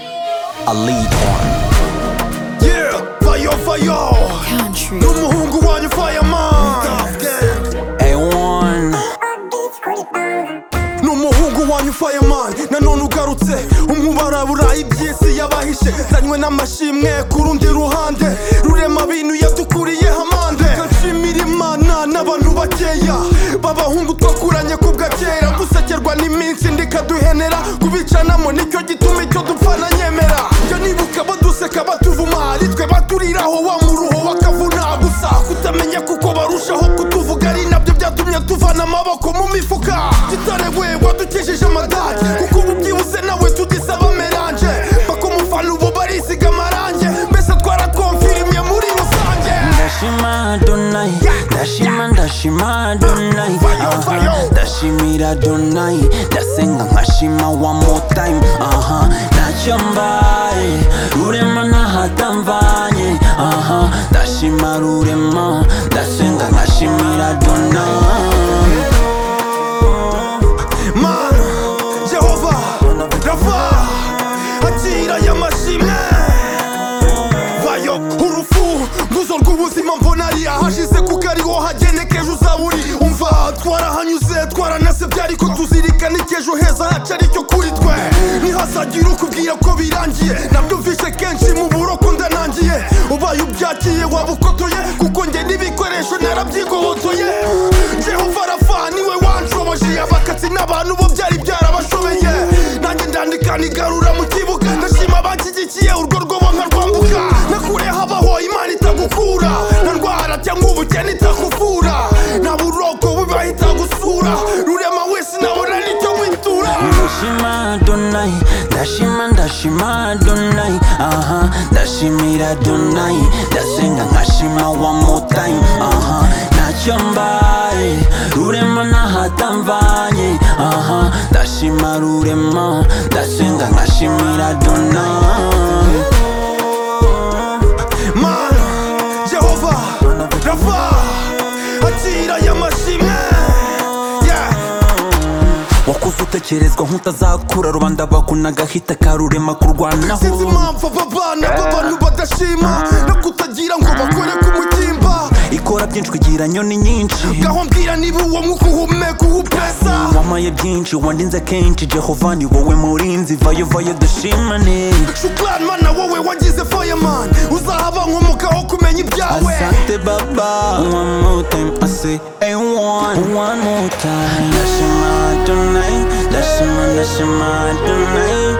I lead on. Yeah, fire, fire. Country. N'umuhungu wanyu fireman. A1. n'umuhungu wanyu fireman nanone ugarutse umubara burayi iby'isi yabahishe zanywe n'amashimwe ku rundi ruhande rurema bintu yadukuriye hamande nshimira imana n'abantu bakeya b'abahungu twakuranye ku bwa kera gusekerwa n'iminsi ndikaduhenera kubicanamo nicyo gituma icyo dupfa na nyemera njya nibuka baduseka batuvuma ari twe baturiraho wa muruho bakavuna gusa kutamenya kuko barushaho kutuvuga ari nabyo byatumye tuvana amaboko mu mifuka gitare we wadukejeje amadage kuko ubu byihuse nawe tugisaba melange bakumufana ubu barisiga amarange mbese twarakonfirimye muri rusange ndashima donai ndashima ndashima donai aha ndashimira donai ndasenga nkashima wa motime aha ntacyo mbaye rurema nahatamvanye aha ndashima rurema ndasenga nkashimira donai mana jehova rava akira aya mashimwe bayo urufu nguzo rw'ubuzima mbona ari ahashize kuko ariho hagenekeje uzaba uri umva twarahanyuze twaranasebye ariko tuzirikana icy'ejo heza haca aricyo kuri twe ntihazagira ukubwira ko birangiye nabyumvise kenshi mu buroko ndanangiye ubaye ubyakiye waba ukotoye kuko njye n'ibikoresho narabyigobotoye jehova rafa niwe wanshoboje abakatsi n'abantu bo byari byarabashobeye nanjye ndandika nigarura mu kibuga ndashima abanshyigikiye urwo rwobo nkarwambuka nakureho abaho imana itagukura nta ndwara cyangwa ubukene itakuvura nta buroko bubaho itagusura rurema wese nabona nicyo witura ndashima donai ndashima ndashima donai aha ndashimira donai ndasenga nkashima wa motime aha ntacyo mbaye rurema nahatamvanye aha ndashima rurema ndasenga nkashimira donai mana jehova rafa akira aya mashimwe yeah. wakuze utekerezwa nk'utazakura rubanda bakunagahita karurema sinzi kurwanaho impamvu aba bana b'abantu badashima no kutagira ngo bakore ku mutimba ikora byinshi kugira nyoni nyinshi gaho mbwira niba uwo mwuka uhumeka uhupesa wamaye byinshi wandinze kenshi jehova ni wowe murinzi vayo vayo dushimane shukrani mana wowe wagize fireman uzahaba nkomokaho kumenya ibyawe asante baba one more time i say hey one one more time ndashima donai ndashima ndashima donai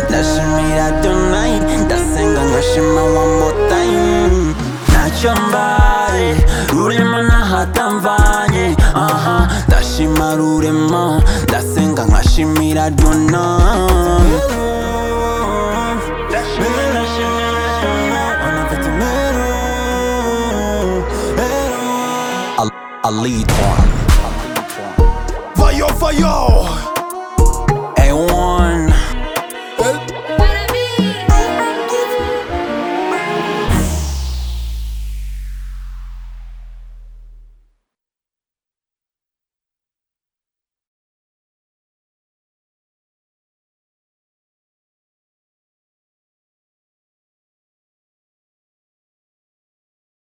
ndashimira donai ndasenga nkashima one more time ntacyo mbaye rurema nahatamvanye aha ndashima rurema ndasenga nkashimira donai vayo vayo